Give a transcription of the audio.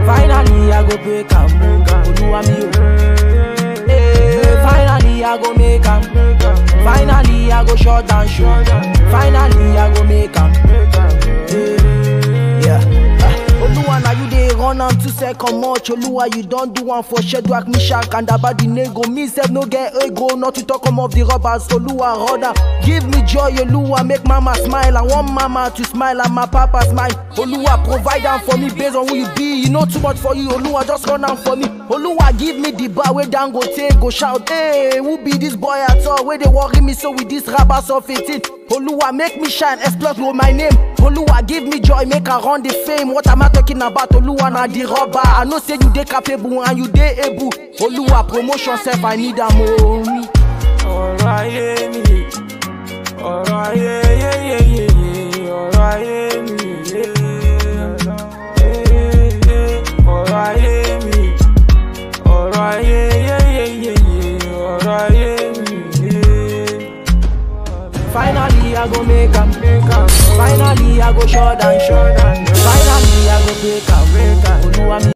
Finally I go break am, Oluwa mi o. Eh, Finally I go make am. Finally I go shut down show. Finally I go make am. Yeah. Ah, Oluwa na you dey run am two second much. Oluwa you don do am for Shedrack, Mishak and Abednego. Me sef no get ego, not to talk am of the robbers. Oluwa rather give me joy. Oluwa make mama smile. I want mama to smile and my papa smile. Oluwa provide am for me based on who you be. You know too much for you. Oluwa just run am for me. Oluwa give me the bar wey Dangote go shout. Hey, who be this boy at all? Wey dey worry me so with this rabas of 18. Oluwa make me shine, explode with my name. Oluwa give me joy, make I run the fame. What am I talking about? Oluwa na the rubber. I know say you dey capable and you dey able. Oluwa promotion sef I need am o. ọ̀rọ̀ ayé mi ọ̀rọ̀ ayé yéyéyéyé ọ̀rọ̀ ayé mi yé ọ̀rọ̀ ayé mi ọ̀rọ̀ ayé yéyéyéyé ọ̀rọ̀ ayé mi yé. Finally I go make am. Finally I go shut down, shut down. Finally I go break am. Oluwa mi